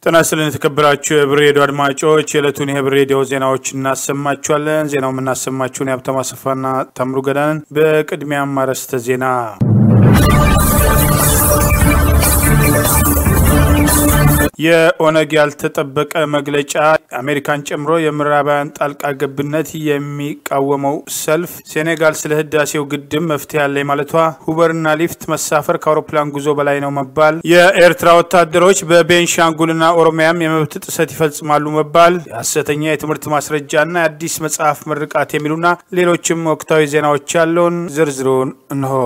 ጤና ይስጥልን የተከበራችሁ የህብር ሬዲዮ አድማጮች የዕለቱን የህብር ሬዲዮ ዜናዎች እናሰማችኋለን። ዜናው የምናሰማችሁን የሀብታሙ አሰፋና ታምሩ ገዳንን። በቅድሚያም አርዕስተ ዜና የኦነግ ያልተጠበቀ መግለጫ አሜሪካን ጨምሮ የምዕራባውያን ጣልቃ ገብነት የሚቃወመው ሰልፍ፣ ሴኔጋል ስለ ህዳሴው ግድብ መፍትሄ ያለኝ ማለቷ፣ ሁበርና ሊፍት መሳፈር ከአውሮፕላን ጉዞ በላይ ነው መባል፣ የኤርትራ ወታደሮች በቤንሻንጉልና ኦሮሚያም የመብት ጥሰት ይፈጽማሉ መባል፣ የሐሰተኛ የትምህርት ማስረጃና የአዲስ መጽሐፍ ምርቃት የሚሉና ሌሎችም ወቅታዊ ዜናዎች ያለውን ዝርዝሩን እንሆ።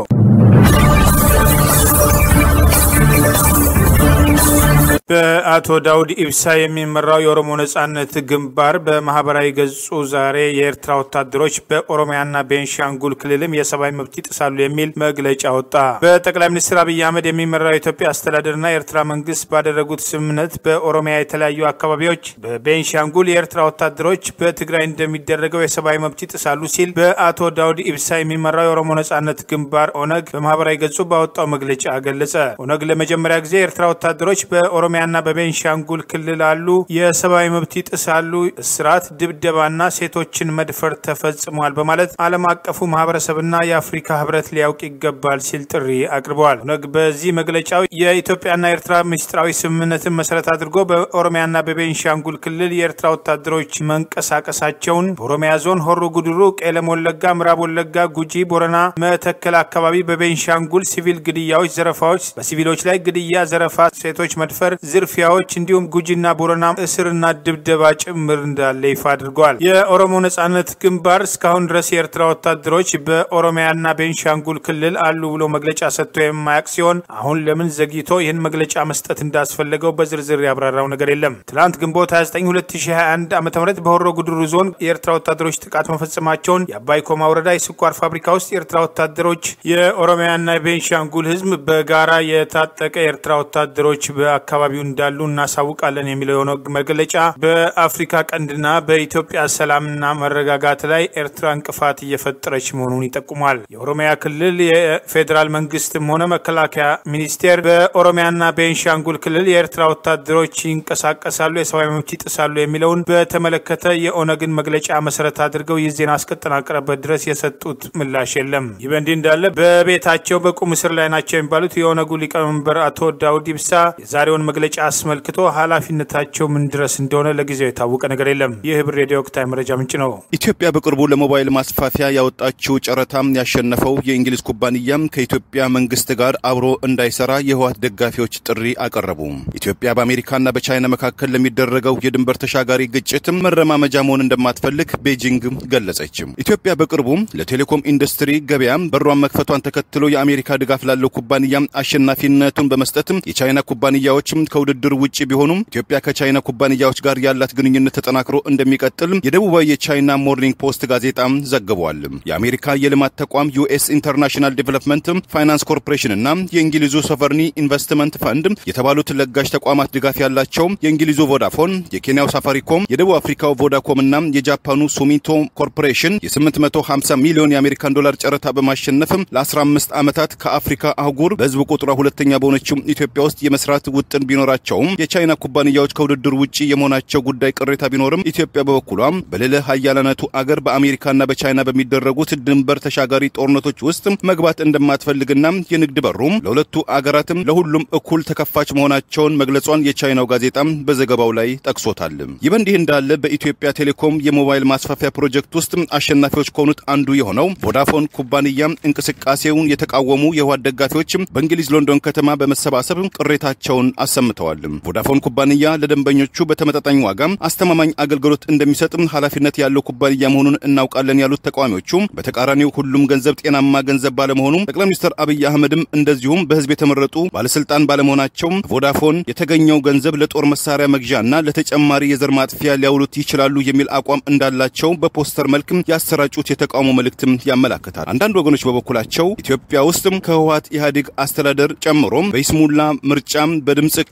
በአቶ ዳውድ ኢብሳ የሚመራው የኦሮሞ ነጻነት ግንባር በማህበራዊ ገጹ ዛሬ የኤርትራ ወታደሮች በኦሮሚያና ቤንሻንጉል ክልልም የሰብአዊ መብት ይጥሳሉ የሚል መግለጫ ወጣ። በጠቅላይ ሚኒስትር አብይ አህመድ የሚመራው የኢትዮጵያ አስተዳደርና የኤርትራ መንግስት ባደረጉት ስምምነት በኦሮሚያ የተለያዩ አካባቢዎች፣ በቤንሻንጉል የኤርትራ ወታደሮች በትግራይ እንደሚደረገው የሰብአዊ መብት ይጥሳሉ ሲል በአቶ ዳውድ ኢብሳ የሚመራው የኦሮሞ ነጻነት ግንባር ኦነግ በማህበራዊ ገጹ ባወጣው መግለጫ ገለጸ። ኦነግ ለመጀመሪያ ጊዜ የኤርትራ ወታደሮች በኦሮሚያ ና በቤንሻንጉል ክልል አሉ የሰብአዊ መብት ይጥሳሉ፣ እስራት፣ ድብደባና ሴቶችን መድፈር ተፈጽሟል በማለት ዓለም አቀፉ ማህበረሰብና የአፍሪካ ህብረት ሊያውቅ ይገባል ሲል ጥሪ አቅርበዋል። ኦነግ በዚህ መግለጫው የኢትዮጵያና ኤርትራ ምስጢራዊ ስምምነትን መሰረት አድርጎ በኦሮሚያና በቤንሻንጉል ክልል የኤርትራ ወታደሮች መንቀሳቀሳቸውን በኦሮሚያ ዞን ሆሮ ጉድሩ፣ ቄለም ወለጋ፣ ምዕራብ ወለጋ፣ ጉጂ፣ ቦረና፣ መተከል አካባቢ በቤንሻንጉል ሲቪል ግድያዎች፣ ዘረፋዎች፣ በሲቪሎች ላይ ግድያ፣ ዘረፋ፣ ሴቶች መድፈር ዝርፊያዎች እንዲሁም ጉጂና ቦረና እስርና ድብደባ ጭምር እንዳለ ይፋ አድርገዋል። የኦሮሞ ነጻነት ግንባር እስካሁን ድረስ የኤርትራ ወታደሮች በኦሮሚያና ቤንሻንጉል ክልል አሉ ብሎ መግለጫ ሰጥቶ የማያውቅ ሲሆን አሁን ለምን ዘግይቶ ይህን መግለጫ መስጠት እንዳስፈለገው በዝርዝር ያብራራው ነገር የለም። ትናንት ግንቦት 29 2021 ዓ ም በሆሮ ጉድሩ ዞን የኤርትራ ወታደሮች ጥቃት መፈጸማቸውን የአባይ ኮማ ወረዳ የስኳር ፋብሪካ ውስጥ የኤርትራ ወታደሮች የኦሮሚያና የቤንሻንጉል ህዝብ በጋራ የታጠቀ የኤርትራ ወታደሮች በአካባቢው እንዳሉ እናሳውቃለን የሚለው የሆነ መግለጫ በአፍሪካ ቀንድና በኢትዮጵያ ሰላምና መረጋጋት ላይ ኤርትራ እንቅፋት እየፈጠረች መሆኑን ይጠቁማል። የኦሮሚያ ክልል የፌዴራል መንግስትም ሆነ መከላከያ ሚኒስቴር በኦሮሚያና ቤንሻንጉል ክልል የኤርትራ ወታደሮች ይንቀሳቀሳሉ፣ የሰብአዊ መብት ይጥሳሉ የሚለውን በተመለከተ የኦነግን መግለጫ መሰረት አድርገው ይህ ዜና እስከጠናቀረበት ድረስ የሰጡት ምላሽ የለም። ይህ በእንዲህ እንዳለ በቤታቸው በቁም እስር ላይ ናቸው የሚባሉት የኦነጉ ሊቀመንበር አቶ ዳውድ ኢብሳ የዛሬውን መግለጫ አስመልክቶ ኃላፊነታቸው ምን ድረስ እንደሆነ ለጊዜው የታወቀ ነገር የለም። ይህ ህብር ሬዲዮ ወቅታዊ መረጃ ምንጭ ነው። ኢትዮጵያ በቅርቡ ለሞባይል ማስፋፊያ ያወጣችው ጨረታም ያሸነፈው የእንግሊዝ ኩባንያም ከኢትዮጵያ መንግስት ጋር አብሮ እንዳይሰራ የህወሓት ደጋፊዎች ጥሪ አቀረቡ። ኢትዮጵያ በአሜሪካና በቻይና መካከል ለሚደረገው የድንበር ተሻጋሪ ግጭትም መረማመጃ መሆን እንደማትፈልግ ቤጂንግ ገለጸች። ኢትዮጵያ በቅርቡ ለቴሌኮም ኢንዱስትሪ ገበያም በሯን መክፈቷን ተከትሎ የአሜሪካ ድጋፍ ላለው ኩባንያም አሸናፊነቱን በመስጠትም የቻይና ኩባንያዎችም ከውድድር ውጭ ቢሆኑም ኢትዮጵያ ከቻይና ኩባንያዎች ጋር ያላት ግንኙነት ተጠናክሮ እንደሚቀጥል የደቡባዊ የቻይና ሞርኒንግ ፖስት ጋዜጣም ዘግቧል። የአሜሪካ የልማት ተቋም ዩኤስ ኢንተርናሽናል ዲቨሎፕመንት ፋይናንስ ኮርፖሬሽን እና የእንግሊዙ ሶቨርኒ ኢንቨስትመንት ፈንድ የተባሉት ለጋሽ ተቋማት ድጋፍ ያላቸው የእንግሊዙ ቮዳፎን፣ የኬንያው ሳፋሪኮም፣ የደቡብ አፍሪካው ቮዳኮም እና የጃፓኑ ሱሚቶ ኮርፖሬሽን የ850 ሚሊዮን የአሜሪካን ዶላር ጨረታ በማሸነፍ ለ15 ዓመታት ከአፍሪካ አህጉር በህዝብ ቁጥሯ ሁለተኛ በሆነችው ኢትዮጵያ ውስጥ የመስራት ውጥን ቢኖራቸውም የቻይና ኩባንያዎች ከውድድር ውጭ የመሆናቸው ጉዳይ ቅሬታ ቢኖርም ኢትዮጵያ በበኩሏም በልዕለ ኃያላነቱ አገር በአሜሪካና በቻይና በሚደረጉት ድንበር ተሻጋሪ ጦርነቶች ውስጥ መግባት እንደማትፈልግና የንግድ በሩም ለሁለቱ አገራትም ለሁሉም እኩል ተከፋች መሆናቸውን መግለጿን የቻይናው ጋዜጣም በዘገባው ላይ ጠቅሶታል። ይህ በእንዲህ እንዳለ በኢትዮጵያ ቴሌኮም የሞባይል ማስፋፊያ ፕሮጀክት ውስጥ አሸናፊዎች ከሆኑት አንዱ የሆነው ቮዳፎን ኩባንያ እንቅስቃሴውን የተቃወሙ የህወሓት ደጋፊዎች በእንግሊዝ ሎንዶን ከተማ በመሰባሰብ ቅሬታቸውን አሰምተዋል። ቮዳፎን ኩባንያ ለደንበኞቹ በተመጣጣኝ ዋጋ አስተማማኝ አገልግሎት እንደሚሰጥም ኃላፊነት ያለው ኩባንያ መሆኑን እናውቃለን ያሉት ተቃዋሚዎቹ በተቃራኒው ሁሉም ገንዘብ ጤናማ ገንዘብ ባለመሆኑ ጠቅላይ ሚኒስትር አብይ አህመድም እንደዚሁም በህዝብ የተመረጡ ባለስልጣን ባለመሆናቸው ቮዳፎን የተገኘው ገንዘብ ለጦር መሳሪያ መግዣና ለተጨማሪ የዘር ማጥፊያ ሊያውሉት ይችላሉ የሚል አቋም እንዳላቸው በፖስተር መልክም ያሰራጩት የተቃውሞ መልእክትም ያመላክታል። አንዳንድ ወገኖች በበኩላቸው ኢትዮጵያ ውስጥም ከህወሓት ኢህአዴግ አስተዳደር ጨምሮ በይስሙላ ምርጫም በድምፅ ካርድ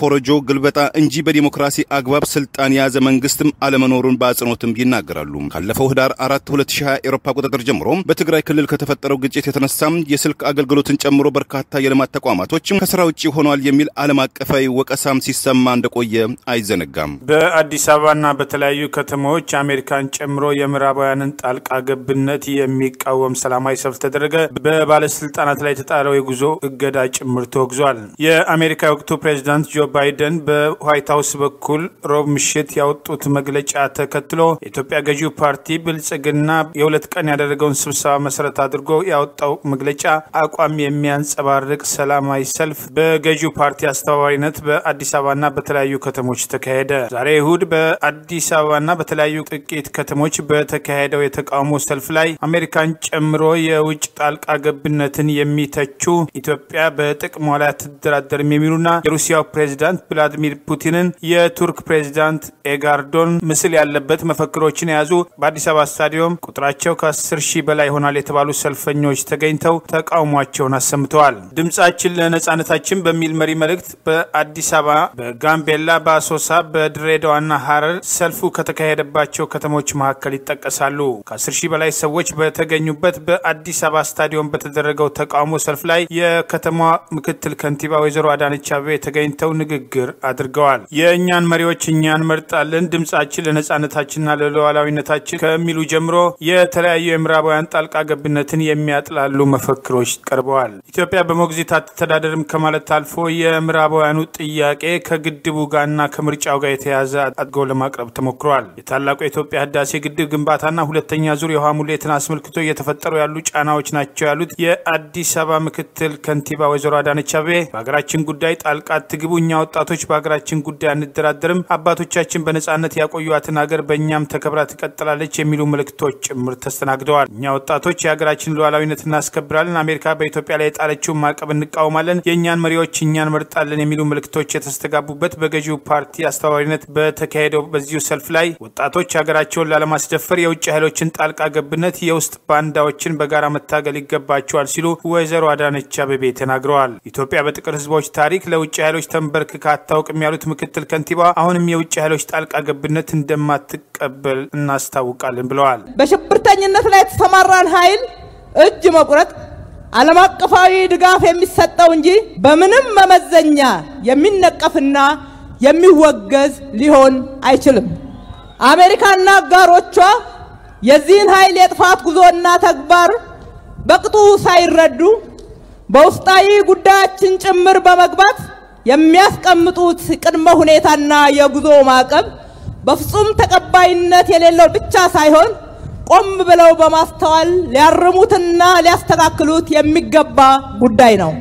በኮረጆ ግልበጣ እንጂ በዲሞክራሲ አግባብ ስልጣን የያዘ መንግስትም አለመኖሩን በአጽንኦትም ይናገራሉ። ካለፈው ህዳር 4 2020 ኤሮፓ ቁጥጥር ጀምሮ በትግራይ ክልል ከተፈጠረው ግጭት የተነሳም የስልክ አገልግሎትን ጨምሮ በርካታ የልማት ተቋማቶች ከስራ ውጭ ሆነዋል የሚል ዓለም አቀፋዊ ወቀሳም ሲሰማ እንደቆየ አይዘነጋም። በአዲስ አበባና በተለያዩ ከተሞች አሜሪካን ጨምሮ የምዕራባውያንን ጣልቃ ገብነት የሚቃወም ሰላማዊ ሰልፍ ተደረገ። በባለስልጣናት ላይ የተጣለው የጉዞ እገዳ ጭምር ተወግዟል። የአሜሪካ የወቅቱ ፕሬዚዳንት ጆ ባይደን በዋይት ሀውስ በኩል ሮብ ምሽት ያወጡት መግለጫ ተከትሎ የኢትዮጵያ ገዢው ፓርቲ ብልጽግና የሁለት ቀን ያደረገውን ስብሰባ መሰረት አድርጎ ያወጣው መግለጫ አቋም የሚያንጸባርቅ ሰላማዊ ሰልፍ በገዢው ፓርቲ አስተባባሪነት በአዲስ አበባና በተለያዩ ከተሞች ተካሄደ። ዛሬ እሁድ በአዲስ አበባና በተለያዩ ጥቂት ከተሞች በተካሄደው የተቃውሞ ሰልፍ ላይ አሜሪካን ጨምሮ የውጭ ጣልቃ ገብነትን የሚተቹ ኢትዮጵያ በጥቅሟ ላይ አትደራደርም የሚሉና የሩሲያው ፕሬዚዳንት ቭላዲሚር ፑቲንን የቱርክ ፕሬዚዳንት ኤጋርዶን ምስል ያለበት መፈክሮችን የያዙ በአዲስ አበባ ስታዲየም ቁጥራቸው ከ10 ሺህ በላይ ይሆናል የተባሉ ሰልፈኞች ተገኝተው ተቃውሟቸውን አሰምተዋል። ድምጻችን ለነጻነታችን በሚል መሪ መልእክት በአዲስ አበባ፣ በጋምቤላ፣ በአሶሳ፣ በድሬዳዋና ሀረር ሰልፉ ከተካሄደባቸው ከተሞች መካከል ይጠቀሳሉ። ከ10 ሺህ በላይ ሰዎች በተገኙበት በአዲስ አበባ ስታዲየም በተደረገው ተቃውሞ ሰልፍ ላይ የከተማዋ ምክትል ከንቲባ ወይዘሮ አዳነች አቤቤ ተገኝተው ንግግር አድርገዋል። የእኛን መሪዎች እኛ እንመርጣለን፣ ድምጻችን ለነጻነታችንና ለሉዓላዊነታችን ከሚሉ ጀምሮ የተለያዩ የምዕራባውያን ጣልቃ ገብነትን የሚያጥላሉ መፈክሮች ቀርበዋል። ኢትዮጵያ በሞግዚት አትተዳደርም ከማለት አልፎ የምዕራባውያኑ ጥያቄ ከግድቡ ጋርና ከምርጫው ጋር የተያዘ አድርገው ለማቅረብ ተሞክሯል። የታላቁ የኢትዮጵያ ህዳሴ ግድብ ግንባታና ሁለተኛ ዙር የውሃ ሙሌትን አስመልክቶ እየተፈጠሩ ያሉ ጫናዎች ናቸው ያሉት የአዲስ አበባ ምክትል ከንቲባ ወይዘሮ አዳነች አቤቤ በሀገራችን ጉዳይ ጣልቃ አትግቡ፣ እኛ ወጣቶች በሀገራችን ጉዳይ አንደራደርም፣ አባቶቻችን በነጻነት ያቆዩትን ሀገር በእኛም ተከብራ ትቀጥላለች የሚሉ መልእክቶች ጭምር ተስተናግደዋል። እኛ ወጣቶች የሀገራችን ሉዓላዊነት እናስከብራለን፣ አሜሪካ በኢትዮጵያ ላይ የጣለችውን ማዕቀብ እንቃወማለን፣ የእኛን መሪዎች እኛን መርጣለን የሚሉ መልእክቶች የተስተጋቡበት በገዢው ፓርቲ አስተባባሪነት በተካሄደው በዚሁ ሰልፍ ላይ ወጣቶች ሀገራቸውን ላለማስደፈር የውጭ ኃይሎችን ጣልቃ ገብነት፣ የውስጥ ባንዳዎችን በጋራ መታገል ይገባቸዋል ሲሉ ወይዘሮ አዳነች አቤቤ ተናግረዋል። ኢትዮጵያ በጥቁር ህዝቦች ታሪክ ለውጭ ኃይሎች ተንበርክካ አታውቅም ያሉት ምክትል ከንቲባ አሁንም የውጭ ኃይሎች ጣልቃ ገብነት እንደማትቀበል እናስታውቃለን ብለዋል። በሽብርተኝነት ላይ የተሰማራን ኃይል እጅ መቁረጥ ዓለም አቀፋዊ ድጋፍ የሚሰጠው እንጂ በምንም መመዘኛ የሚነቀፍና የሚወገዝ ሊሆን አይችልም። አሜሪካና አጋሮቿ የዚህን ኃይል የጥፋት ጉዞና ተግባር በቅጡ ሳይረዱ በውስጣዊ ጉዳያችን ጭምር በመግባት የሚያስቀምጡት ቅድመ ሁኔታና የጉዞ ማዕቀብ በፍጹም ተቀባይነት የሌለው ብቻ ሳይሆን ቆም ብለው በማስተዋል ሊያርሙትና ሊያስተካክሉት የሚገባ ጉዳይ ነው።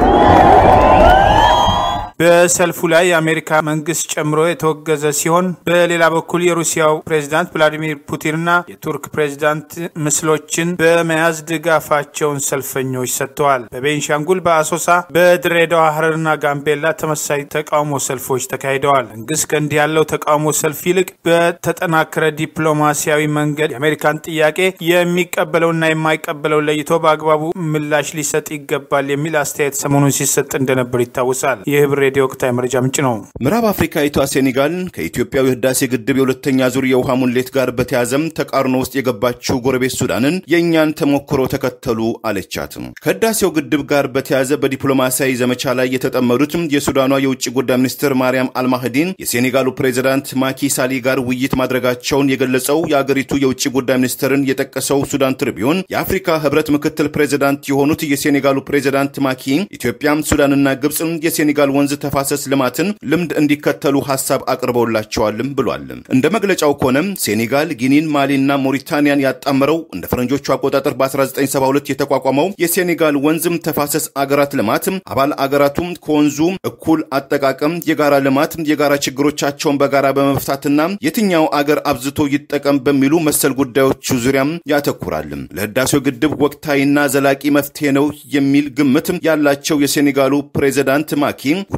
በሰልፉ ላይ የአሜሪካ መንግስት ጨምሮ የተወገዘ ሲሆን በሌላ በኩል የሩሲያው ፕሬዚዳንት ቭላዲሚር ፑቲንና የቱርክ ፕሬዚዳንት ምስሎችን በመያዝ ድጋፋቸውን ሰልፈኞች ሰጥተዋል። በቤንሻንጉል፣ በአሶሳ፣ በድሬዳዋ፣ ሀረርና ጋምቤላ ተመሳሳይ ተቃውሞ ሰልፎች ተካሂደዋል። መንግስት ከእንዲህ ያለው ተቃውሞ ሰልፍ ይልቅ በተጠናከረ ዲፕሎማሲያዊ መንገድ የአሜሪካን ጥያቄ የሚቀበለውና የማይቀበለው ለይቶ በአግባቡ ምላሽ ሊሰጥ ይገባል የሚል አስተያየት ሰሞኑን ሲሰጥ እንደነበር ይታወሳል። የህብር ሬዲዮ ወቅታዊ መረጃ ምንጭ ነው። ምዕራብ አፍሪካዊቷ ሴኔጋል ከኢትዮጵያው የህዳሴ ግድብ የሁለተኛ ዙር የውሃ ሙሌት ጋር በተያዘም ተቃርኖ ውስጥ የገባችው ጎረቤት ሱዳንን የእኛን ተሞክሮ ተከተሉ አለቻት። ከህዳሴው ግድብ ጋር በተያዘ በዲፕሎማሲያዊ ዘመቻ ላይ የተጠመዱት የሱዳኗ የውጭ ጉዳይ ሚኒስትር ማርያም አልማህዲን የሴኔጋሉ ፕሬዚዳንት ማኪ ሳሊ ጋር ውይይት ማድረጋቸውን የገለጸው የአገሪቱ የውጭ ጉዳይ ሚኒስትርን የጠቀሰው ሱዳን ትሪቢዩን የአፍሪካ ህብረት ምክትል ፕሬዚዳንት የሆኑት የሴኔጋሉ ፕሬዚዳንት ማኪ ኢትዮጵያ፣ ሱዳንና ግብፅ የሴኔጋል ወንዝ ተፋሰስ ልማትን ልምድ እንዲከተሉ ሀሳብ አቅርበውላቸዋልም ብሏል። እንደ መግለጫው ከሆነም ሴኔጋል፣ ጊኒን፣ ማሊና ሞሪታኒያን ያጣመረው እንደ ፈረንጆቹ አቆጣጠር በ1972 የተቋቋመው የሴኔጋል ወንዝም ተፋሰስ አገራት ልማት አባል አገራቱም ከወንዙ እኩል አጠቃቀም፣ የጋራ ልማት፣ የጋራ ችግሮቻቸውን በጋራ በመፍታትና የትኛው አገር አብዝቶ ይጠቀም በሚሉ መሰል ጉዳዮቹ ዙሪያም ያተኩራል። ለህዳሴው ግድብ ወቅታዊና ዘላቂ መፍትሄ ነው የሚል ግምት ያላቸው የሴኔጋሉ ፕሬዚዳንት ማኪ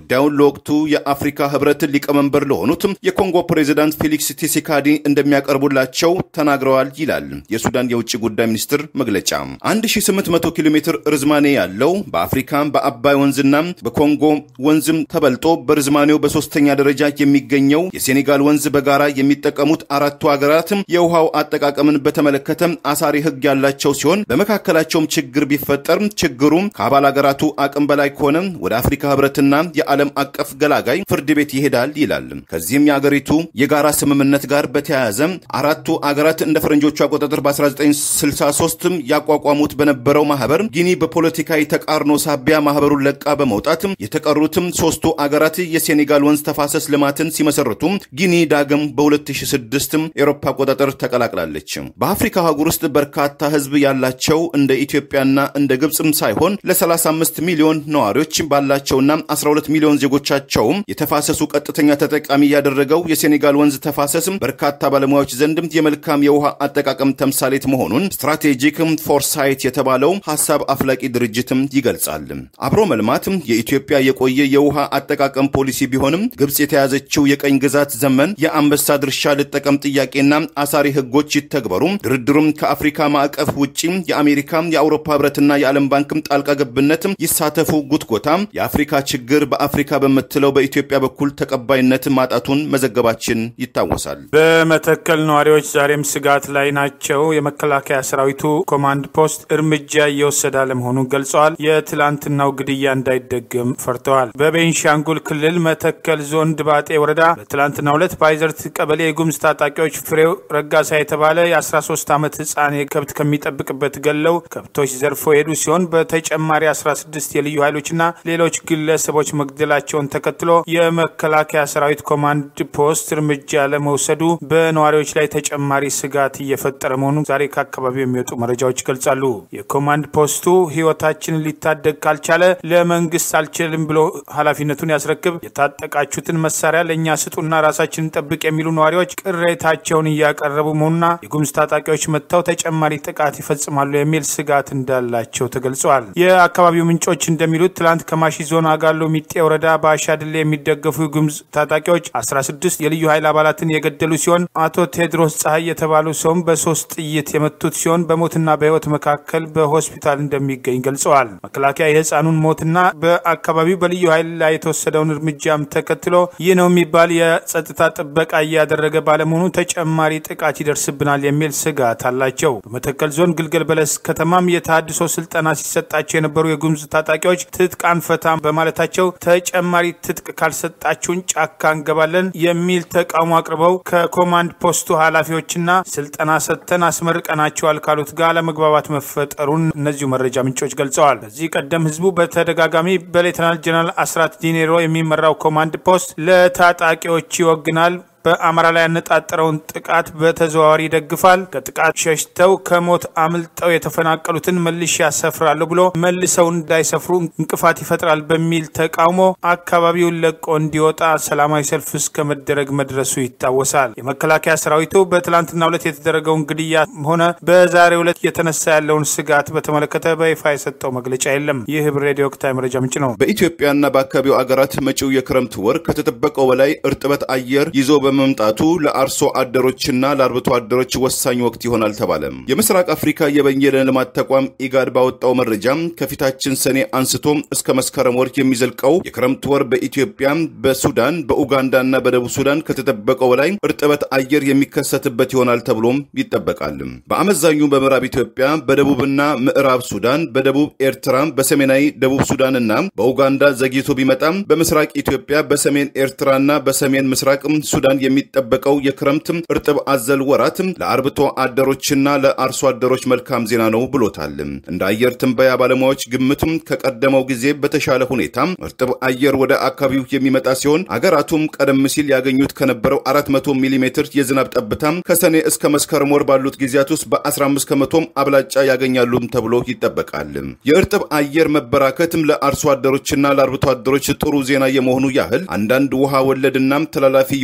ጉዳዩን ለወቅቱ የአፍሪካ ህብረት ሊቀመንበር ለሆኑት የኮንጎ ፕሬዚዳንት ፌሊክስ ቲሴካዲ እንደሚያቀርቡላቸው ተናግረዋል ይላል የሱዳን የውጭ ጉዳይ ሚኒስትር መግለጫ። 1800 ኪሎ ሜትር ርዝማኔ ያለው በአፍሪካ በአባይ ወንዝና በኮንጎ ወንዝም ተበልጦ በርዝማኔው በሶስተኛ ደረጃ የሚገኘው የሴኔጋል ወንዝ በጋራ የሚጠቀሙት አራቱ ሀገራት የውሃው አጠቃቀምን በተመለከተ አሳሪ ህግ ያላቸው ሲሆን በመካከላቸውም ችግር ቢፈጠር ችግሩ ከአባል ሀገራቱ አቅም በላይ ከሆነ ወደ አፍሪካ ህብረትና የዓለም አቀፍ ገላጋይ ፍርድ ቤት ይሄዳል ይላል። ከዚህም የአገሪቱ የጋራ ስምምነት ጋር በተያያዘ አራቱ አገራት እንደ ፈረንጆቹ አቆጣጠር በ1963 ያቋቋሙት በነበረው ማህበር ጊኒ በፖለቲካዊ ተቃርኖ ሳቢያ ማህበሩን ለቃ በመውጣት የተቀሩትም ሶስቱ አገራት የሴኔጋል ወንዝ ተፋሰስ ልማትን ሲመሰርቱ ጊኒ ዳግም በ2006 ኤሮፓ አቆጣጠር ተቀላቅላለች። በአፍሪካ አህጉር ውስጥ በርካታ ህዝብ ያላቸው እንደ ኢትዮጵያና እንደ ግብፅም ሳይሆን ለ35 ሚሊዮን ነዋሪዎች ባላቸውና 12 ሚሊዮን ዜጎቻቸውም የተፋሰሱ ቀጥተኛ ተጠቃሚ ያደረገው የሴኔጋል ወንዝ ተፋሰስ በርካታ ባለሙያዎች ዘንድም የመልካም የውሃ አጠቃቀም ተምሳሌት መሆኑን ስትራቴጂክ ፎርሳይት የተባለው ሀሳብ አፍላቂ ድርጅትም ይገልጻል። አብሮ መልማት የኢትዮጵያ የቆየ የውሃ አጠቃቀም ፖሊሲ ቢሆንም ግብፅ የተያዘችው የቀኝ ግዛት ዘመን የአንበሳ ድርሻ ልጠቀም ጥያቄና አሳሪ ህጎች ይተግበሩ ድርድሩም ከአፍሪካ ማዕቀፍ ውጪ የአሜሪካ የአውሮፓ ህብረትና የዓለም ባንክም ጣልቃ ገብነት ይሳተፉ ጉትጎታ የአፍሪካ ችግር በአፍሪካ በምትለው በኢትዮጵያ በኩል ተቀባይነት ማጣቱን መዘገባችን ይታወሳል። በመተከል ነዋሪዎች ዛሬም ስጋት ላይ ናቸው። የመከላከያ ሰራዊቱ ኮማንድ ፖስት እርምጃ እየወሰደ አለመሆኑን ገልጸዋል። የትላንትናው ግድያ እንዳይደገም ፈርተዋል። በቤንሻንጉል ክልል መተከል ዞን ድባጤ ወረዳ በትላንትናው ዕለት በአይዘርት ቀበሌ የጉምዝ ታጣቂዎች ፍሬው ረጋሳ የተባለ የ13 ዓመት ህፃን ከብት ከሚጠብቅበት ገለው ከብቶች ዘርፎ የሄዱ ሲሆን በተጨማሪ 16 የልዩ ኃይሎችና ሌሎች ግለሰቦች መግደላቸውን ተከትሎ የመከላከያ ሰራዊት ኮማንድ ፖስት እርምጃ ለመውሰዱ በነዋሪዎች ላይ ተጨማሪ ስጋት እየፈጠረ መሆኑን ዛሬ ከአካባቢው የሚወጡ መረጃዎች ይገልጻሉ። የኮማንድ ፖስቱ ህይወታችንን ሊታደግ ካልቻለ ለመንግስት አልችልም ብሎ ኃላፊነቱን ያስረክብ፣ የታጠቃችሁትን መሳሪያ ለእኛ ስጡና ራሳችንን ጠብቅ የሚሉ ነዋሪዎች ቅሬታቸውን እያቀረቡ መሆኑና የጉምዝ ታጣቂዎች መጥተው ተጨማሪ ጥቃት ይፈጽማሉ የሚል ስጋት እንዳላቸው ተገልጸዋል። የአካባቢው ምንጮች እንደሚሉት ትላንት ከማሺ ዞን አጋሎ ሚጤ ወረዳ በአሻድሌ የሚደገፉ የጉምዝ ታጣቂዎች 16 የልዩ ኃይል አባላትን የገደሉ ሲሆን አቶ ቴድሮስ ፀሐይ የተባሉ ሰውም በሶስት ጥይት የመቱት ሲሆን በሞትና በህይወት መካከል በሆስፒታል እንደሚገኝ ገልጸዋል። መከላከያ የህፃኑን ሞትና በአካባቢው በልዩ ኃይል ላይ የተወሰደውን እርምጃም ተከትሎ ይህ ነው የሚባል የጸጥታ ጥበቃ እያደረገ ባለመሆኑ ተጨማሪ ጥቃት ይደርስብናል የሚል ስጋት አላቸው። በመተከል ዞን ግልገል በለስ ከተማም የተሃድሶ ስልጠና ሲሰጣቸው የነበሩ የጉምዝ ታጣቂዎች ትጥቅ አንፈታም በማለታቸው ተጨማሪ ትጥቅ ካልሰጣችሁን ጫካ እንገባለን የሚል ተቃውሞ አቅርበው ከኮማንድ ፖስቱ ኃላፊዎችና ስልጠና ሰጥተን አስመርቀናቸዋል ካሉት ጋር ለመግባባት መፈጠሩን እነዚሁ መረጃ ምንጮች ገልጸዋል። ከዚህ ቀደም ህዝቡ በተደጋጋሚ በሌተናል ጀነራል አስራት ዲኔሮ የሚመራው ኮማንድ ፖስት ለታጣቂዎች ይወግናል በአማራ ላይ ያነጣጠረውን ጥቃት በተዘዋዋሪ ይደግፋል። ከጥቃት ሸሽተው ከሞት አምልጠው የተፈናቀሉትን መልሼ ያሰፍራለሁ ብሎ መልሰው እንዳይሰፍሩ እንቅፋት ይፈጥራል በሚል ተቃውሞ አካባቢውን ለቆ እንዲወጣ ሰላማዊ ሰልፍ እስከ መደረግ መድረሱ ይታወሳል። የመከላከያ ሰራዊቱ በትላንትናው ዕለት የተደረገውን ግድያ ሆነ በዛሬው ዕለት እየተነሳ ያለውን ስጋት በተመለከተ በይፋ የሰጠው መግለጫ የለም። ይህ ህብር ሬዲዮ ወቅታዊ መረጃ ምንጭ ነው። በኢትዮጵያና በአካባቢው አገራት መጪው የክረምት ወር ከተጠበቀው በላይ እርጥበት አየር ይዞ በመምጣቱ ለአርሶ አደሮችና ለአርብቶ አደሮች ወሳኝ ወቅት ይሆናል ተባለ። የምስራቅ አፍሪካ የበየነ ልማት ተቋም ኢጋድ ባወጣው መረጃ ከፊታችን ሰኔ አንስቶ እስከ መስከረም ወር የሚዘልቀው የክረምት ወር በኢትዮጵያ፣ በሱዳን፣ በኡጋንዳና በደቡብ ሱዳን ከተጠበቀው በላይ እርጥበት አየር የሚከሰትበት ይሆናል ተብሎም ይጠበቃል። በአመዛኙ በምዕራብ ኢትዮጵያ፣ በደቡብና ምዕራብ ሱዳን፣ በደቡብ ኤርትራ፣ በሰሜናዊ ደቡብ ሱዳንና በኡጋንዳ ዘግይቶ ቢመጣም በምስራቅ ኢትዮጵያ፣ በሰሜን ኤርትራና በሰሜን ምስራቅ ሱዳን የሚጠበቀው የክረምት እርጥብ አዘል ወራት ለአርብቶ አደሮችና ለአርሶ አደሮች መልካም ዜና ነው ብሎታል። እንደ አየር ትንበያ ባለሙያዎች ግምትም ከቀደመው ጊዜ በተሻለ ሁኔታ እርጥብ አየር ወደ አካባቢው የሚመጣ ሲሆን አገራቱም ቀደም ሲል ያገኙት ከነበረው 400 ሚሜ የዝናብ ጠብታ ከሰኔ እስከ መስከረም ወር ባሉት ጊዜያት ውስጥ በ15 ከመቶም አብላጫ ያገኛሉም ተብሎ ይጠበቃል። የእርጥብ አየር መበራከትም ለአርሶ አደሮችና ለአርብቶ አደሮች ጥሩ ዜና የመሆኑ ያህል አንዳንድ ውሃ ወለድና ተላላፊ የሆኑ በሽታ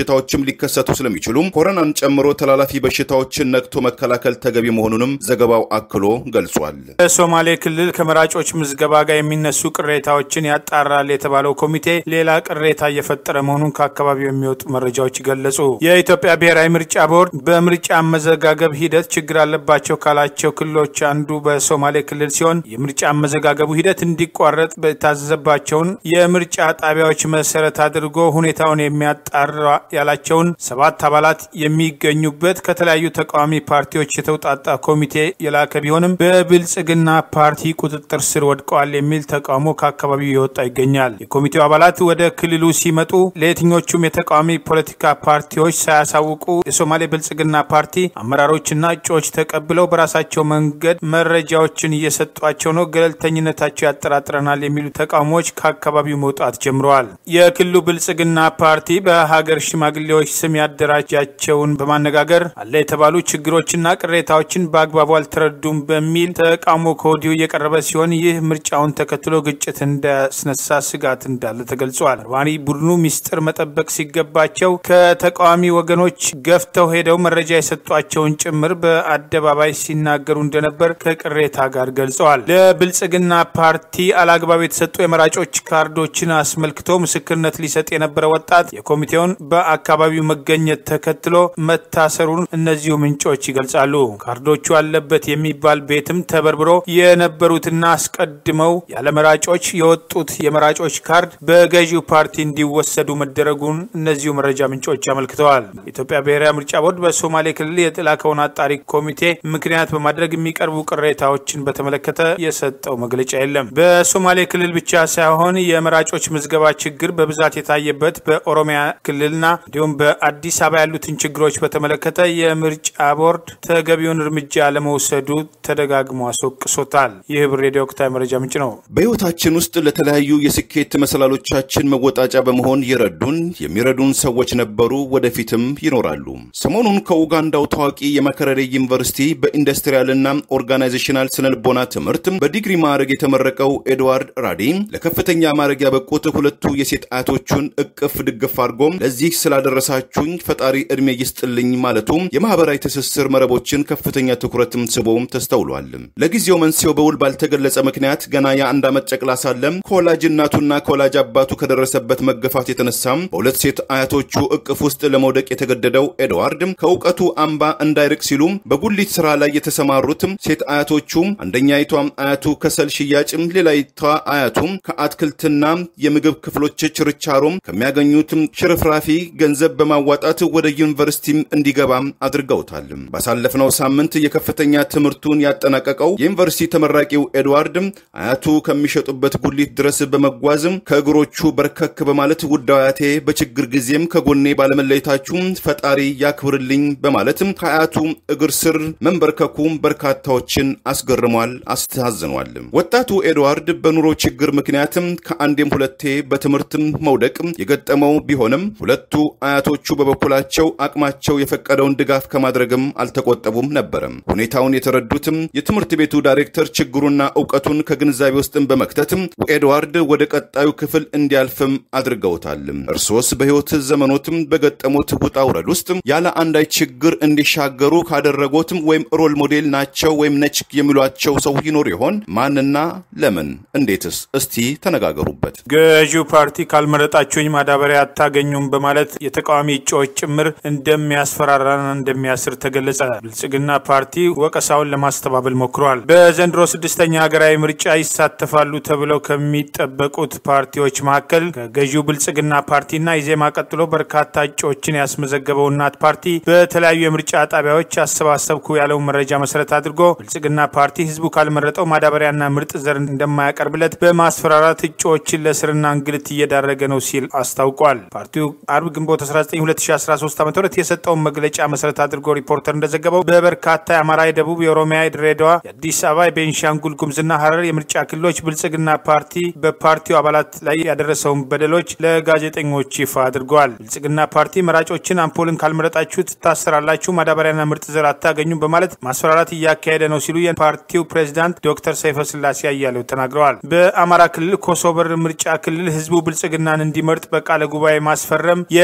በሽታዎችም ሊከሰቱ ስለሚችሉም ኮሮናን ጨምሮ ተላላፊ በሽታዎችን ነቅቶ መከላከል ተገቢ መሆኑንም ዘገባው አክሎ ገልጿል። በሶማሌ ክልል ከመራጮች ምዝገባ ጋር የሚነሱ ቅሬታዎችን ያጣራል የተባለው ኮሚቴ ሌላ ቅሬታ እየፈጠረ መሆኑን ከአካባቢው የሚወጡ መረጃዎች ገለጹ። የኢትዮጵያ ብሔራዊ ምርጫ ቦርድ በምርጫ አመዘጋገብ ሂደት ችግር አለባቸው ካላቸው ክልሎች አንዱ በሶማሌ ክልል ሲሆን የምርጫ አመዘጋገቡ ሂደት እንዲቋረጥ በታዘዘባቸውን የምርጫ ጣቢያዎች መሰረት አድርጎ ሁኔታውን የሚያጣራ ያላቸውን ሰባት አባላት የሚገኙበት ከተለያዩ ተቃዋሚ ፓርቲዎች የተውጣጣ ኮሚቴ የላከ ቢሆንም በብልጽግና ፓርቲ ቁጥጥር ስር ወድቀዋል የሚል ተቃውሞ ከአካባቢው የወጣ ይገኛል። የኮሚቴው አባላት ወደ ክልሉ ሲመጡ ለየትኞቹም የተቃዋሚ ፖለቲካ ፓርቲዎች ሳያሳውቁ የሶማሌ ብልጽግና ፓርቲ አመራሮችና እጩዎች ተቀብለው በራሳቸው መንገድ መረጃዎችን እየሰጧቸው ነው፣ ገለልተኝነታቸው ያጠራጥረናል የሚሉ ተቃውሞዎች ከአካባቢው መውጣት ጀምረዋል። የክልሉ ብልጽግና ፓርቲ በሀገር ሽማግሌዎች ስም ያደራጃቸውን በማነጋገር አለ የተባሉ ችግሮችና ቅሬታዎችን በአግባቡ አልተረዱም በሚል ተቃውሞ ከወዲሁ እየቀረበ ሲሆን ይህ ምርጫውን ተከትሎ ግጭት እንዳያስነሳ ስጋት እንዳለ ተገልጿል። መርማሪ ቡድኑ ሚስጥር መጠበቅ ሲገባቸው ከተቃዋሚ ወገኖች ገፍተው ሄደው መረጃ የሰጧቸውን ጭምር በአደባባይ ሲናገሩ እንደነበር ከቅሬታ ጋር ገልጸዋል። ለብልጽግና ፓርቲ አላግባብ የተሰጡ የመራጮች ካርዶችን አስመልክቶ ምስክርነት ሊሰጥ የነበረ ወጣት የኮሚቴውን በአካባቢው መገኘት ተከትሎ መታሰሩን እነዚሁ ምንጮች ይገልጻሉ። ካርዶቹ አለበት የሚባል ቤትም ተበርብሮ የነበሩትና አስቀድመው ያለ መራጮች የወጡት የመራጮች ካርድ በገዢው ፓርቲ እንዲወሰዱ መደረጉን እነዚሁ መረጃ ምንጮች አመልክተዋል። የኢትዮጵያ ብሔራዊ ምርጫ ቦርድ በሶማሌ ክልል የተላከውን አጣሪ ኮሚቴ ምክንያት በማድረግ የሚቀርቡ ቅሬታዎችን በተመለከተ የሰጠው መግለጫ የለም። በሶማሌ ክልል ብቻ ሳይሆን የመራጮች ምዝገባ ችግር በብዛት የታየበት በኦሮሚያ ክልልና እንዲሁም በአዲስ አበባ ያሉትን ችግሮች በተመለከተ የምርጫ ቦርድ ተገቢውን እርምጃ ለመውሰዱ ተደጋግሞ አስወቅሶታል። ይህ ብር ሬዲዮ ወቅታዊ መረጃ ምንጭ ነው። በሕይወታችን ውስጥ ለተለያዩ የስኬት መሰላሎቻችን መወጣጫ በመሆን የረዱን የሚረዱን ሰዎች ነበሩ፣ ወደፊትም ይኖራሉ። ሰሞኑን ከኡጋንዳው ታዋቂ የማከረሬ ዩኒቨርሲቲ በኢንዱስትሪያልና ኦርጋናይዜሽናል ስነልቦና ትምህርት በዲግሪ ማዕረግ የተመረቀው ኤድዋርድ ራዲ ለከፍተኛ ማዕረግ ያበቁት ሁለቱ የሴት አያቶቹን እቅፍ ድግፍ አድርጎም ለዚህ ስላደረሳችሁኝ ፈጣሪ ዕድሜ ይስጥልኝ ማለቱ የማህበራዊ ትስስር መረቦችን ከፍተኛ ትኩረትም ስቦ ተስተውሏል። ለጊዜው መንስኤው በውል ባልተገለጸ ምክንያት ገና የአንድ ዓመት ጨቅላ ሳለም ከወላጅ እናቱና ከወላጅ አባቱ ከደረሰበት መገፋት የተነሳም በሁለት ሴት አያቶቹ እቅፍ ውስጥ ለመውደቅ የተገደደው ኤድዋርድ ከእውቀቱ አምባ እንዳይርቅ ሲሉ በጉሊት ስራ ላይ የተሰማሩትም ሴት አያቶቹ አንደኛይቷም አያቱ ከሰል ሽያጭም፣ ሌላይቷ አያቱም ከአትክልትና የምግብ ክፍሎች ችርቻሮም ከሚያገኙትም ሽርፍራፊ ገንዘብ በማዋጣት ወደ ዩኒቨርሲቲም እንዲገባም አድርገውታል። ባሳለፍነው ሳምንት የከፍተኛ ትምህርቱን ያጠናቀቀው የዩኒቨርሲቲ ተመራቂው ኤድዋርድ አያቱ ከሚሸጡበት ጉሊት ድረስ በመጓዝም ከእግሮቹ በርከክ በማለት ውድ አያቴ በችግር ጊዜም ከጎኔ ባለመለየታችሁ ፈጣሪ ያክብርልኝ በማለት ከአያቱ እግር ስር መንበርከኩ በርካታዎችን አስገርሟል፣ አስተዛዝኗል። ወጣቱ ኤድዋርድ በኑሮ ችግር ምክንያትም ከአንዴም ሁለቴ በትምህርትም መውደቅ የገጠመው ቢሆንም ሁለቱ አያቶቹ በበኩላቸው አቅማቸው የፈቀደውን ድጋፍ ከማድረግም አልተቆጠቡም ነበረም። ሁኔታውን የተረዱትም የትምህርት ቤቱ ዳይሬክተር ችግሩና እውቀቱን ከግንዛቤ ውስጥም በመክተትም ኤድዋርድ ወደ ቀጣዩ ክፍል እንዲያልፍም አድርገውታል። እርሶስ በሕይወት ዘመኖትም በገጠሙት ውጣ ውረድ ውስጥ ያለ አንዳች ችግር እንዲሻገሩ ካደረጎትም ወይም ሮል ሞዴል ናቸው ወይም ነች የሚሏቸው ሰው ይኖር ይሆን? ማንና ለምን? እንዴትስ? እስቲ ተነጋገሩበት። ገዢው ፓርቲ ካልመረጣችሁኝ ማዳበሪያ አታገኙም በማለት የተቃዋሚ እጩዎች ጭምር እንደሚያስፈራራና እንደሚያስር ተገለጸ። ብልጽግና ፓርቲ ወቀሳውን ለማስተባበል ሞክሯል። በዘንድሮ ስድስተኛ ሀገራዊ ምርጫ ይሳተፋሉ ተብለው ከሚጠበቁት ፓርቲዎች መካከል ከገዢው ብልጽግና ፓርቲና ኢዜማ ቀጥሎ በርካታ እጩዎችን ያስመዘገበው እናት ፓርቲ በተለያዩ የምርጫ ጣቢያዎች አሰባሰብኩ ያለውን መረጃ መሰረት አድርጎ ብልጽግና ፓርቲ ህዝቡ ካልመረጠው ማዳበሪያና ምርጥ ዘር እንደማያቀርብለት በማስፈራራት እጩዎችን ለስርና እንግልት እየዳረገ ነው ሲል አስታውቋል። ፓርቲው አርብ ግንቦት 19 2013 ዓ ም የሰጠውን መግለጫ መሰረት አድርጎ ሪፖርተር እንደዘገበው በበርካታ የአማራ፣ የደቡብ፣ የኦሮሚያ፣ የድሬዳዋ፣ የአዲስ አበባ፣ የቤንሻንጉል ጉምዝና ሀረር የምርጫ ክልሎች ብልጽግና ፓርቲ በፓርቲው አባላት ላይ ያደረሰውን በደሎች ለጋዜጠኞች ይፋ አድርገዋል። ብልጽግና ፓርቲ መራጮችን አምፖልን ካልመረጣችሁ ትታሰራላችሁ፣ ማዳበሪያና ምርጥ ዘር አታገኙም በማለት ማስፈራራት እያካሄደ ነው ሲሉ የፓርቲው ፕሬዚዳንት ዶክተር ሰይፈ ስላሴ አያሌው ተናግረዋል። በአማራ ክልል ኮሶበር ምርጫ ክልል ህዝቡ ብልጽግናን እንዲመርጥ በቃለ ጉባኤ ማስፈረም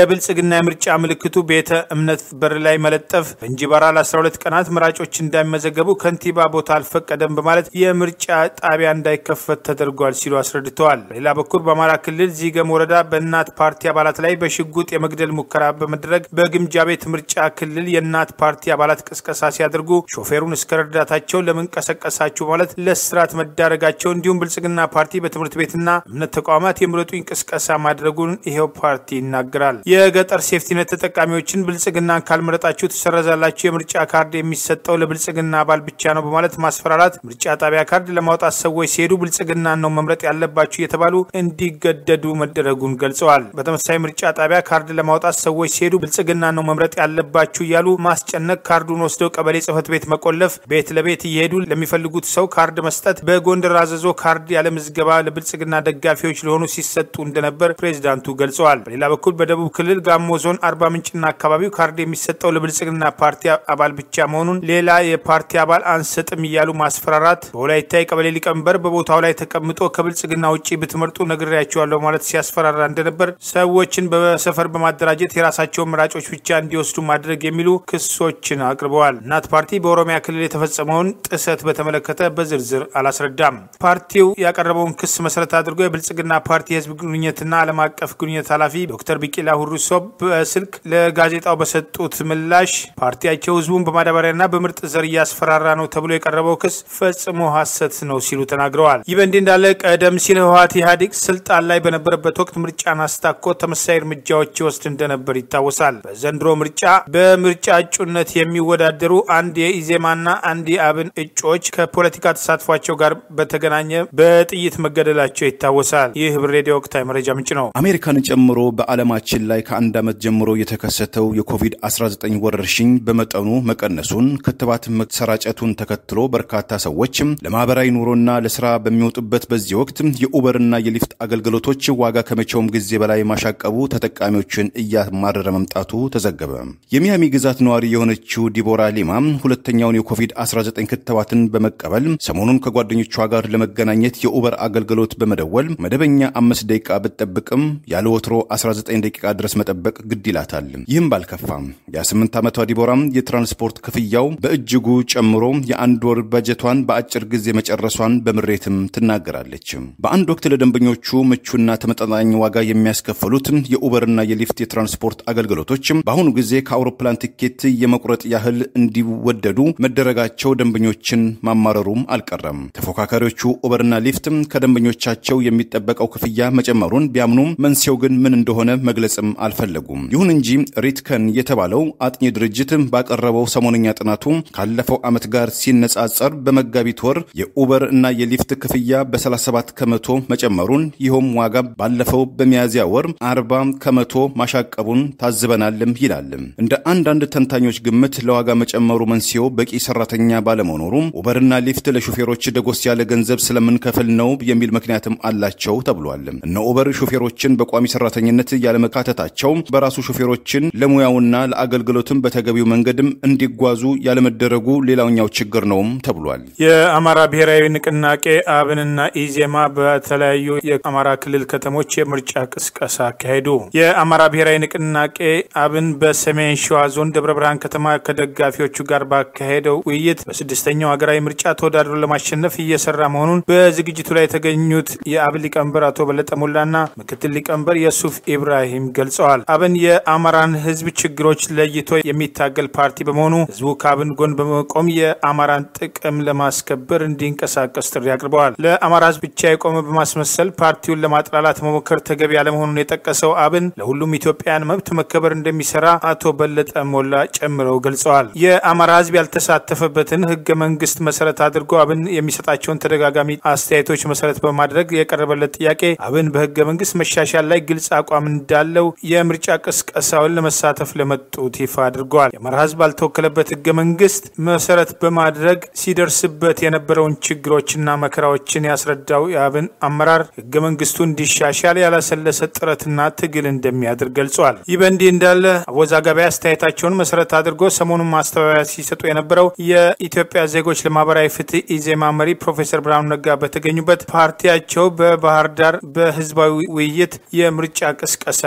የብልጽግና የምርጫ ምልክቱ ቤተ እምነት በር ላይ መለጠፍ፣ በእንጂባራ ለ12 ቀናት መራጮች እንዳይመዘገቡ ከንቲባ ቦታ አልፈቀደም በማለት የምርጫ ጣቢያ እንዳይከፈት ተደርጓል ሲሉ አስረድተዋል። በሌላ በኩል በአማራ ክልል ዚገም ወረዳ በእናት ፓርቲ አባላት ላይ በሽጉጥ የመግደል ሙከራ በመድረግ በግምጃ ቤት ምርጫ ክልል የእናት ፓርቲ አባላት ቅስቀሳ ሲያደርጉ ሾፌሩን እስከ ረዳታቸው ለምን ቀሰቀሳችሁ ማለት ለስርዓት መዳረጋቸው እንዲሁም ብልጽግና ፓርቲ በትምህርት ቤትና እምነት ተቋማት የምረጡኝ ቅስቀሳ ማድረጉን ይኸው ፓርቲ ይናገራል። የገጠር ሴፍቲነት ተጠቃሚዎችን ብልጽግናን ካልመረጣችሁ ትሰረዛላችሁ፣ የምርጫ ካርድ የሚሰጠው ለብልጽግና አባል ብቻ ነው በማለት ማስፈራራት፣ ምርጫ ጣቢያ ካርድ ለማውጣት ሰዎች ሲሄዱ ብልጽግናን ነው መምረጥ ያለባችሁ እየተባሉ እንዲገደዱ መደረጉን ገልጸዋል። በተመሳሳይ ምርጫ ጣቢያ ካርድ ለማውጣት ሰዎች ሲሄዱ ብልጽግናን ነው መምረጥ ያለባችሁ እያሉ ማስጨነቅ፣ ካርዱን ወስደው ቀበሌ ጽህፈት ቤት መቆለፍ፣ ቤት ለቤት እየሄዱ ለሚፈልጉት ሰው ካርድ መስጠት፣ በጎንደር አዘዞ ካርድ ያለ ምዝገባ ለብልጽግና ደጋፊዎች ለሆኑ ሲሰጡ እንደነበር ፕሬዚዳንቱ ገልጸዋል። በሌላ በኩል በደቡብ ክልል ጋሞ ዞን አርባ ምንጭና አካባቢው ካርድ የሚሰጠው ለብልጽግና ፓርቲ አባል ብቻ መሆኑን ሌላ የፓርቲ አባል አንሰጥም እያሉ ማስፈራራት፣ በወላይታ የቀበሌ ሊቀመንበር በቦታው ላይ ተቀምጦ ከብልጽግና ውጭ ብትመርጡ ነግሬያቸዋለሁ ማለት ሲያስፈራራ እንደነበር፣ ሰዎችን በሰፈር በማደራጀት የራሳቸውን መራጮች ብቻ እንዲወስዱ ማድረግ የሚሉ ክሶችን አቅርበዋል። እናት ፓርቲ በኦሮሚያ ክልል የተፈጸመውን ጥሰት በተመለከተ በዝርዝር አላስረዳም። ፓርቲው ያቀረበውን ክስ መሰረት አድርጎ የብልጽግና ፓርቲ የህዝብ ግንኙነትና ዓለም አቀፍ ግንኙነት ኃላፊ ዶክተር ቢቂላ ሁሪሶ በስልክ ለጋዜጣው በሰጡት ምላሽ ፓርቲያቸው ህዝቡን በማዳበሪያና በምርጥ ዘር እያስፈራራ ነው ተብሎ የቀረበው ክስ ፈጽሞ ሐሰት ነው ሲሉ ተናግረዋል። ይህ በእንዲህ እንዳለ ቀደም ሲል ህወሓት ኢህአዴግ ስልጣን ላይ በነበረበት ወቅት ምርጫን አስታኮ ተመሳሳይ እርምጃዎች ይወስድ እንደነበር ይታወሳል። በዘንድሮ ምርጫ በምርጫ እጩነት የሚወዳደሩ አንድ የኢዜማና አንድ የአብን እጩዎች ከፖለቲካ ተሳትፏቸው ጋር በተገናኘ በጥይት መገደላቸው ይታወሳል። ይህ ህብር ሬዲዮ ወቅታዊ መረጃ ምንጭ ነው። አሜሪካን ጨምሮ በዓለማችን ላይ ከአንድ ዓመት ጀምሮ የተከሰተው የኮቪድ-19 ወረርሽኝ በመጠኑ መቀነሱን ክትባት መሰራጨቱን ተከትሎ በርካታ ሰዎች ለማህበራዊ ኑሮና ለስራ በሚወጡበት በዚህ ወቅት የኡበርና የሊፍት አገልግሎቶች ዋጋ ከመቼውም ጊዜ በላይ ማሻቀቡ ተጠቃሚዎችን እያማረረ መምጣቱ ተዘገበ። የሚያሚ ግዛት ነዋሪ የሆነችው ዲቦራ ሊማ ሁለተኛውን የኮቪድ-19 ክትባትን በመቀበል ሰሞኑን ከጓደኞቿ ጋር ለመገናኘት የኡበር አገልግሎት በመደወል መደበኛ አምስት ደቂቃ ብትጠብቅም ያለ ወትሮ 19 ደቂቃ ድረስ መጠበቅ ግድ ይላታል። ይህም ባልከፋም የ28 ዓመቷ ዲቦራም የትራንስፖርት ክፍያው በእጅጉ ጨምሮ የአንድ ወር በጀቷን በአጭር ጊዜ መጨረሷን በምሬትም ትናገራለች። በአንድ ወቅት ለደንበኞቹ ምቹና ተመጣጣኝ ዋጋ የሚያስከፍሉት የኡበርና የሊፍት የትራንስፖርት አገልግሎቶች በአሁኑ ጊዜ ከአውሮፕላን ቲኬት የመቁረጥ ያህል እንዲወደዱ መደረጋቸው ደንበኞችን ማማረሩም አልቀረም። ተፎካካሪዎቹ ኡበርና ሊፍት ከደንበኞቻቸው የሚጠበቀው ክፍያ መጨመሩን ቢያምኑም መንስኤው ግን ምን እንደሆነ መግለጽም አልፈለጉም። ይሁን እንጂ ሪትከን የተባለው አጥኚ ድርጅት ባቀረበው ሰሞነኛ ጥናቱ ካለፈው ዓመት ጋር ሲነጻጸር በመጋቢት ወር የኡበር እና የሊፍት ክፍያ በ37 ከመቶ መጨመሩን ይኸውም ዋጋ ባለፈው በሚያዝያ ወር 40 ከመቶ ማሻቀቡን ታዝበናልም ይላል። እንደ አንዳንድ ተንታኞች ግምት ለዋጋ መጨመሩ መንስኤው በቂ ሰራተኛ ባለመኖሩ ኡበርና ሊፍት ለሹፌሮች ደጎስ ያለ ገንዘብ ስለምንከፍል ነው የሚል ምክንያትም አላቸው ተብሏል። እነ ኡበር ሹፌሮችን በቋሚ ሰራተኝነት ያለመካተታቸው በራሱ ሹፌሮችን ለሙያውና ለአገልግሎትም በተገቢው መንገድም እንዲጓዙ ያለመደረጉ ሌላኛው ችግር ነውም ተብሏል። የአማራ ብሔራዊ ንቅናቄ አብንና ኢዜማ በተለያዩ የአማራ ክልል ከተሞች የምርጫ ቅስቀሳ አካሄዱ። የአማራ ብሔራዊ ንቅናቄ አብን በሰሜን ሸዋ ዞን ደብረ ብርሃን ከተማ ከደጋፊዎቹ ጋር ባካሄደው ውይይት በስድስተኛው ሀገራዊ ምርጫ ተወዳድሮ ለማሸነፍ እየሰራ መሆኑን በዝግጅቱ ላይ የተገኙት የአብን ሊቀመንበር አቶ በለጠ ሞላና ምክትል ሊቀመንበር የሱፍ ኢብራሂም ገልጸዋል። አብን የአማራን ሕዝብ ችግሮች ለይቶ የሚታገል ፓርቲ በመሆኑ ሕዝቡ ከአብን ጎን በመቆም የአማራን ጥቅም ለማስከበር እንዲንቀሳቀስ ጥሪ አቅርበዋል። ለአማራ ሕዝብ ብቻ የቆመ በማስመሰል ፓርቲውን ለማጥላላት መሞከር ተገቢ ያለመሆኑን የጠቀሰው አብን ለሁሉም ኢትዮጵያውያን መብት መከበር እንደሚሰራ አቶ በለጠ ሞላ ጨምረው ገልጸዋል። የአማራ ሕዝብ ያልተሳተፈበትን ህገ መንግስት መሰረት አድርጎ አብን የሚሰጣቸውን ተደጋጋሚ አስተያየቶች መሰረት በማድረግ የቀረበለት ጥያቄ አብን በህገ መንግስት መሻሻል ላይ ግልጽ አቋም እንዳለው የምርጫ ቅስቀሳውን ለመሳተፍ ለመጡት ይፋ አድርገዋል። የአማራ ህዝብ ባልተወከለበት ህገ መንግስት መሰረት በማድረግ ሲደርስበት የነበረውን ችግሮችና መከራዎችን ያስረዳው የአብን አመራር ህገ መንግስቱ እንዲሻሻል ያላሰለሰ ጥረትና ትግል እንደሚያደርግ ገልጿል። ይህ በእንዲህ እንዳለ አወዛጋቢ አስተያየታቸውን መሰረት አድርጎ ሰሞኑን ማስተባበያ ሲሰጡ የነበረው የኢትዮጵያ ዜጎች ለማህበራዊ ፍትህ ኢዜማ መሪ ፕሮፌሰር ብርሃኑ ነጋ በተገኙበት ፓርቲያቸው በባህር ዳር በህዝባዊ ውይይት የምርጫ ቅስቀሳ አካሂዷል።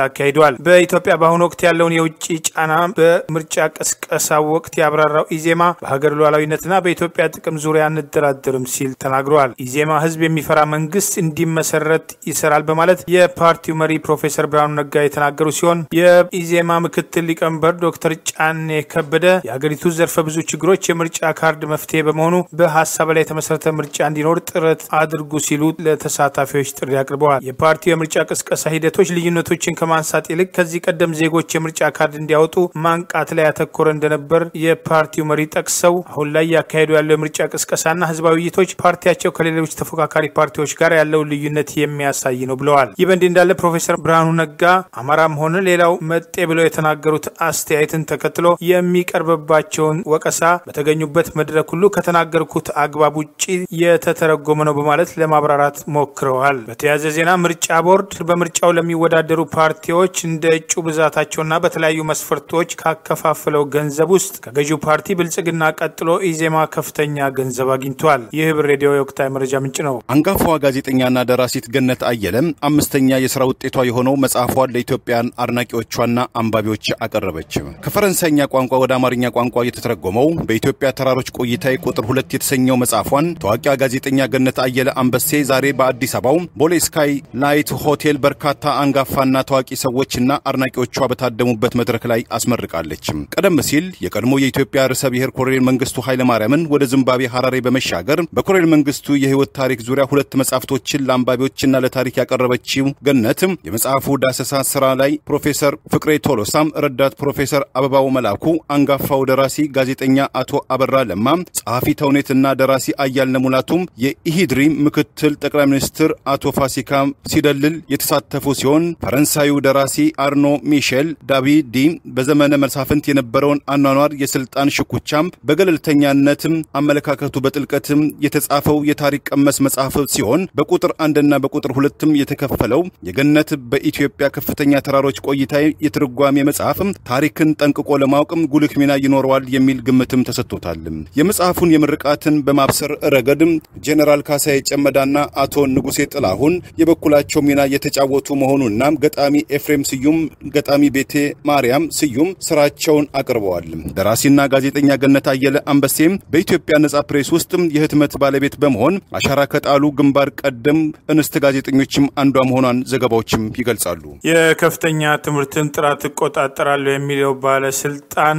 ብለዋል። በኢትዮጵያ በአሁኑ ወቅት ያለውን የውጭ ጫና በምርጫ ቅስቀሳ ወቅት ያብራራው ኢዜማ በሀገር ሉዓላዊነትና በኢትዮጵያ ጥቅም ዙሪያ አንደራደርም ሲል ተናግረዋል። ኢዜማ ህዝብ የሚፈራ መንግስት እንዲመሰረት ይሰራል በማለት የፓርቲው መሪ ፕሮፌሰር ብርሃኑ ነጋ የተናገሩ ሲሆን የኢዜማ ምክትል ሊቀመንበር ዶክተር ጫኔ ከበደ የሀገሪቱ ዘርፈ ብዙ ችግሮች የምርጫ ካርድ መፍትሄ በመሆኑ በሀሳብ ላይ የተመሰረተ ምርጫ እንዲኖር ጥረት አድርጉ ሲሉ ለተሳታፊዎች ጥሪ አቅርበዋል። የፓርቲው የምርጫ ቅስቀሳ ሂደቶች ልዩነቶችን ከማንሳት ይልቅ ከዚህ ቀደም ዜጎች የምርጫ ካርድ እንዲያወጡ ማንቃት ላይ ያተኮረ እንደነበር የፓርቲው መሪ ጠቅሰው አሁን ላይ ያካሄዱ ያለው የምርጫ ቅስቀሳና ህዝባዊ ውይይቶች ፓርቲያቸው ከሌሎች ተፎካካሪ ፓርቲዎች ጋር ያለውን ልዩነት የሚያሳይ ነው ብለዋል። ይህ በእንዲህ እንዳለ ፕሮፌሰር ብርሃኑ ነጋ አማራም ሆነ ሌላው መጤ ብለው የተናገሩት አስተያየትን ተከትሎ የሚቀርብባቸውን ወቀሳ በተገኙበት መድረክ ሁሉ ከተናገርኩት አግባብ ውጭ የተተረጎመ ነው በማለት ለማብራራት ሞክረዋል። በተያያዘ ዜና ምርጫ ቦርድ በምርጫው ለሚወዳደሩ ፓርቲዎች እንደ እጩ ብዛታቸውና በተለያዩ መስፈርቶች ካከፋፈለው ገንዘብ ውስጥ ከገዢው ፓርቲ ብልጽግና ቀጥሎ ኢዜማ ከፍተኛ ገንዘብ አግኝቷል። ይህ ህብር ሬዲዮ የወቅታዊ መረጃ ምንጭ ነው። አንጋፋዋ ጋዜጠኛና ደራሲት ገነት አየለም አምስተኛ የሥራ ውጤቷ የሆነው መጽሐፏን ለኢትዮጵያን አድናቂዎቿና አንባቢዎች አቀረበች። ከፈረንሳይኛ ቋንቋ ወደ አማርኛ ቋንቋ የተተረጎመው በኢትዮጵያ ተራሮች ቆይታዊ ቁጥር ሁለት የተሰኘው መጽሐፏን ታዋቂዋ ጋዜጠኛ ገነት አየለ አንበሴ ዛሬ በአዲስ አበባው ቦሌ ስካይ ላይት ሆቴል በርካታ አንጋፋና ታዋቂ ሰዎችና አድናቂዎቿ በታደሙበት መድረክ ላይ አስመርቃለች። ቀደም ሲል የቀድሞ የኢትዮጵያ ርዕሰ ብሔር ኮሎኔል መንግስቱ ኃይለማርያምን ወደ ዚምባብዌ ሐራሬ በመሻገር በኮሎኔል መንግስቱ የህይወት ታሪክ ዙሪያ ሁለት መጽሐፍቶችን ለአንባቢዎችና ለታሪክ ያቀረበችው ገነት የመጽሐፉ ዳሰሳ ስራ ላይ ፕሮፌሰር ፍቅሬ ቶሎሳም፣ ረዳት ፕሮፌሰር አበባው መላኩ፣ አንጋፋው ደራሲ ጋዜጠኛ አቶ አበራ ለማ፣ ጸሐፊ ተውኔትና ደራሲ አያልነ ሙላቱም የኢሂድሪ ምክትል ጠቅላይ ሚኒስትር አቶ ፋሲካ ሲደልል የተሳተፉ ሲሆን ፈረንሳዩ ደራሲ አርኖ ሚሼል ዳቪዲ በዘመነ መሳፍንት የነበረውን አኗኗር የስልጣን ሽኩቻም በገለልተኛነትም አመለካከቱ በጥልቀትም የተጻፈው የታሪክ ቀመስ መጽሐፍ ሲሆን በቁጥር አንድና በቁጥር ሁለትም የተከፈለው የገነት በኢትዮጵያ ከፍተኛ ተራሮች ቆይታ የትርጓሜ መጽሐፍ ታሪክን ጠንቅቆ ለማወቅም ጉልህ ሚና ይኖረዋል የሚል ግምትም ተሰጥቶታል። የመጽሐፉን የምርቃትን በማብሰር ረገድ ጄኔራል ካሳዬ ጨመዳና አቶ ንጉሴ ጥላሁን የበኩላቸው ሚና የተጫወቱ መሆኑና ገጣሚ ኤፍሬም ስዩም፣ ገጣሚ ቤቴ ማርያም ስዩም ስራቸውን አቅርበዋል። ደራሲና ጋዜጠኛ ገነት አየለ አንበሴም በኢትዮጵያ ነጻ ፕሬስ ውስጥ የህትመት ባለቤት በመሆን አሻራ ከጣሉ ግንባር ቀደም እንስት ጋዜጠኞችም አንዷ መሆኗን ዘገባዎችም ይገልጻሉ። የከፍተኛ ትምህርትን ጥራት እቆጣጠራለሁ የሚለው ባለስልጣን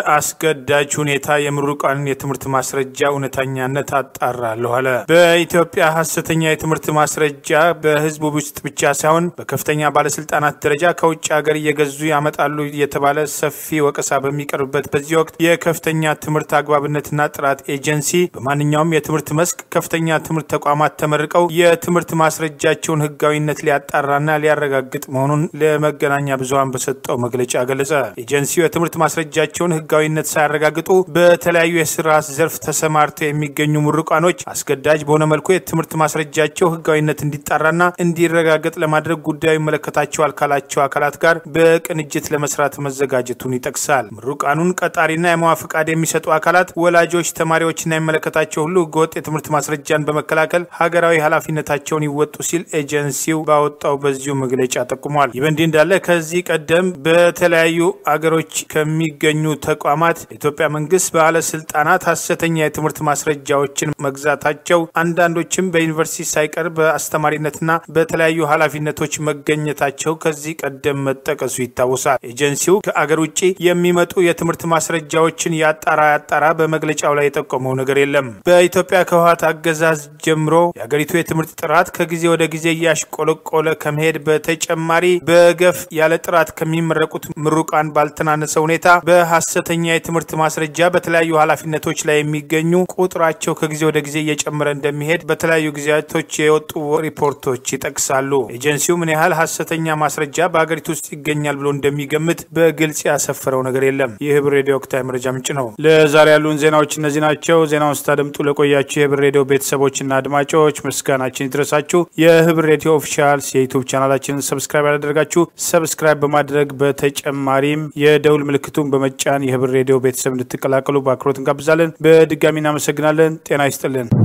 በአስገዳጅ ሁኔታ የምሩቃንን የትምህርት ማስረጃ እውነተኛነት አጣራለሁ አለ። በኢትዮጵያ ሀሰተኛ የትምህርት ማስረጃ በህዝቡ ውስጥ ብቻ ሳይሆን በከፍተኛ ባለስልጣናት ደረጃ ከውጭ ሀገር እየገዙ ያመጣሉ የተባለ ሰፊ ወቀሳ በሚቀርብበት በዚህ ወቅት የከፍተኛ ትምህርት አግባብነትና ጥራት ኤጀንሲ በማንኛውም የትምህርት መስክ ከፍተኛ ትምህርት ተቋማት ተመርቀው የትምህርት ማስረጃቸውን ህጋዊነት ሊያጣራና ሊያረጋግጥ መሆኑን ለመገናኛ ብዙኃን በሰጠው መግለጫ ገለጸ። ኤጀንሲው የትምህርት ማስረጃቸውን ህጋዊነት ሳያረጋግጡ በተለያዩ የስራ ዘርፍ ተሰማርተው የሚገኙ ምሩቃኖች አስገዳጅ በሆነ መልኩ የትምህርት ማስረጃቸው ህጋዊነት እንዲጣራና እንዲረጋገጥ ለማድረግ ጉዳዩ ይመለከታቸዋል ካላቸው አካላት ጋር በቅንጅት ለመስራት መዘጋጀቱን ይጠቅሳል። ምሩቃኑን ቀጣሪና የሙያ ፍቃድ የሚሰጡ አካላት፣ ወላጆች፣ ተማሪዎችና የሚመለከታቸው ሁሉ ህገወጥ የትምህርት ማስረጃን በመከላከል ሀገራዊ ኃላፊነታቸውን ይወጡ ሲል ኤጀንሲው ባወጣው በዚሁ መግለጫ ጠቁሟል። ይህ በእንዲህ እንዳለ ከዚህ ቀደም በተለያዩ አገሮች ከሚገኙ ተቋማት የኢትዮጵያ መንግስት ባለስልጣናት ሀሰተኛ የትምህርት ማስረጃዎችን መግዛታቸው አንዳንዶችም በዩኒቨርሲቲ ሳይቀር በአስተማሪነትና በተለያዩ ኃላፊነቶች መገኘታቸው ከዚህ ቀደም መጠቀሱ ይታወሳል። ኤጀንሲው ከአገር ውጭ የሚመጡ የትምህርት ማስረጃዎችን ያጣራ ያጣራ በመግለጫው ላይ የጠቆመው ነገር የለም። በኢትዮጵያ ከህወሓት አገዛዝ ጀምሮ የአገሪቱ የትምህርት ጥራት ከጊዜ ወደ ጊዜ እያሽቆለቆለ ከመሄድ በተጨማሪ በገፍ ያለ ጥራት ከሚመረቁት ምሩቃን ባልተናነሰ ሁኔታ በሀሰተኛ የትምህርት ማስረጃ በተለያዩ ኃላፊነቶች ላይ የሚገኙ ቁጥራቸው ከጊዜ ወደ ጊዜ እየጨመረ እንደሚሄድ በተለያዩ ጊዜያቶች የወጡ ሪፖርቶች ይጠቅሳሉ። ኤጀንሲው ምን ያህል ሀሰተኛ ማስረጃ በሀገሪቱ ውስጥ ይገኛል ብሎ እንደሚገምት በግልጽ ያሰፈረው ነገር የለም። ይህ ህብር ሬዲዮ ወቅታዊ መረጃ ምንጭ ነው። ለዛሬ ያሉን ዜናዎች እነዚህ ናቸው። ዜናውን ስታደምጡ ለቆያችሁ የህብር ሬዲዮ ቤተሰቦችና አድማጮች ምስጋናችን ይድረሳችሁ። የህብር ሬዲዮ ኦፊሻል የዩቱብ ቻናላችንን ሰብስክራይብ ያላደረጋችሁ ሰብስክራይብ በማድረግ በተጨማሪም የደውል ምልክቱን በመጫን የህብር ሬዲዮ ቤተሰብ እንድትቀላቀሉ በአክብሮት እንጋብዛለን። በድጋሚ እናመሰግናለን። ጤና ይስጥልን።